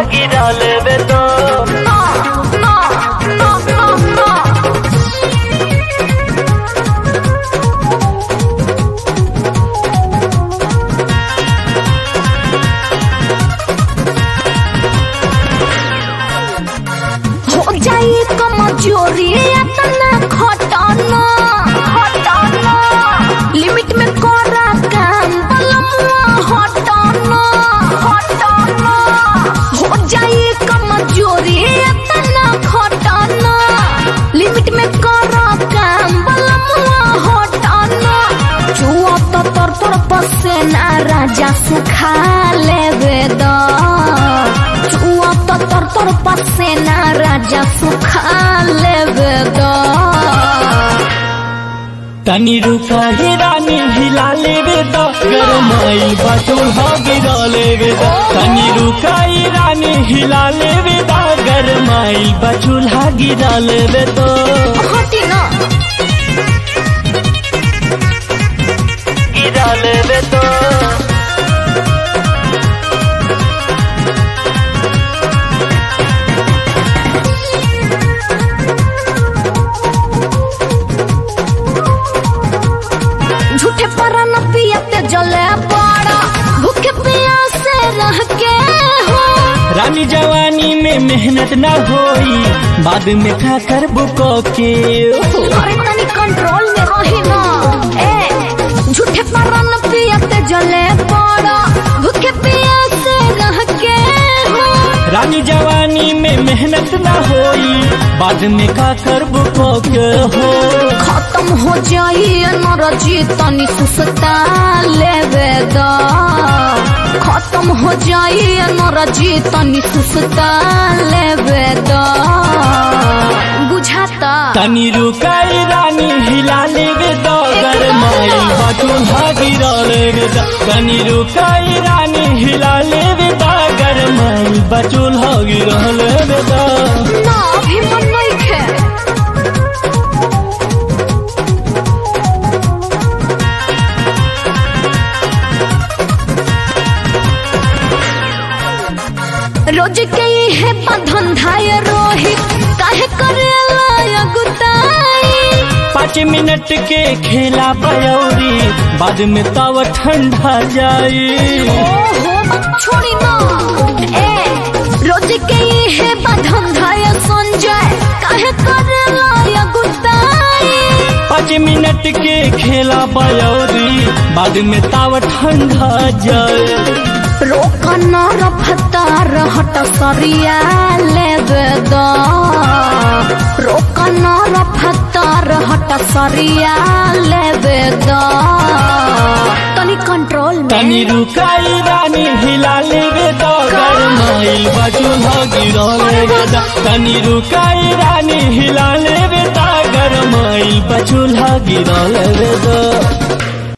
गिरा लेवे तो ना ना ना ना ना हो जाई कमजोरी अतना खटना खटना लिमिट में करा काम बलमुआ हटना हटना हो जाई कमजोरी अतना खटना लिमिट में करा काम बलमुआ हटना चुआ तो तर तर पसेना राजा सुखा लेवे दा चुआ तो तर तर पसेना राजा सुखा लेवे दा तनी रुका ही रानी हिला लेवे तो गरमाई बचूल हो गिरा लेवे तो तनी रुका ही रानी हिला लेवे तो गरमाई बचूल हो गिरा लेवे तो हटी ना गिरा लेवे तो झूठे पर न पियते जले पड़ा भूखे प्यासे रह के हो रानी जवानी में मेहनत न होई बाद में खा कर बुको के अरे तनी कंट्रोल में रही ना ए झूठे पर न पियते जले पड़ा भूखे प्यासे रह के हो रानी जवानी में मेहनत न होई बाद में खा कर बुको के हो खत्म हो जाई नरजी तनी सुसता लेवे दा खत्म हो जाई नरजी तनी सुसता लेवे दा बुझाता तनी रुकाई रानी हिला लेवे दो गरमाई बटूल गिरा लेवे दो तनी रुकाई रानी हिला लेवे दो गरमाई बचूल गिरा लेवे दो ना अभी मन नहीं खे रोज के है बंधन धाय रोही काहे करेला अगुताई पाँच मिनट के खेला पयौरी बाद में तव ठंडा जाई ओहो मत छोड़ी ना ए रोज के ये है बंधन धाय संजय काहे करेला अगुताई पाँच मिनट के खेला पयौरी बाद में तव ठंडा जाई रोकन रफ्तार हट सरिया लेवे दा रोकन रफ्तार हट सरिया लेवे दा तनी कंट्रोल में तनी रुकाई रानी हिला लेवे दो गरमाइल बचूल गिरा लेवे दो तनी रुकाई रानी हिला लेवे दो गरमाइल बचूल गिरा लेवे दो